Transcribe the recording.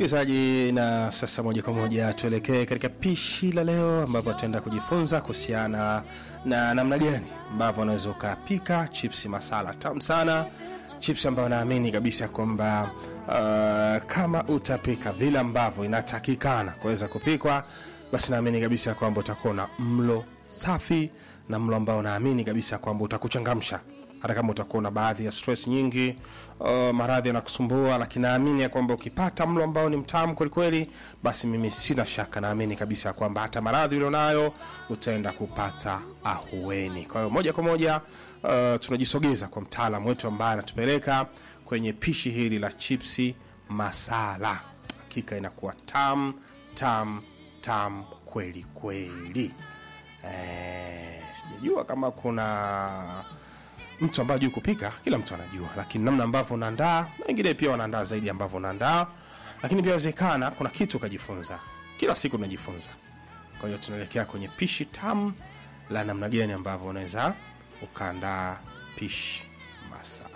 msikilizaji, na sasa moja kwa moja tuelekee katika pishi la leo, ambapo tutaenda kujifunza kuhusiana na namna gani ambavyo unaweza ukapika chipsi masala tamu sana, chipsi ambayo naamini kabisa kwamba uh, kama utapika vile ambavyo inatakikana kuweza kupikwa, basi naamini kabisa kwamba utakuwa na mlo safi na mlo ambao naamini kabisa kwamba utakuchangamsha hata kama utakuwa na baadhi ya stress nyingi uh, maradhi yanakusumbua, lakini naamini ya kwamba ukipata mlo ambao ni mtamu kwelikweli, basi mimi sina shaka, naamini kabisa kwamba hata maradhi ulionayo utaenda kupata ahueni. Kwa hiyo moja kwa moja uh, tunajisogeza kwa mtaalamu wetu ambaye anatupeleka kwenye pishi hili la chipsi masala. Hakika inakuwa tam tam tam kweli kweli. Eh, sijajua kama kuna mtu ambaye hajui kupika, kila mtu anajua, lakini namna ambavyo unaandaa, na wengine pia wanaandaa zaidi ambavyo unaandaa, lakini pia inawezekana kuna kitu ukajifunza. Kila siku tunajifunza. Kwa hiyo tunaelekea kwenye pishi tamu la namna gani ambavyo unaweza ukaandaa pishi masala.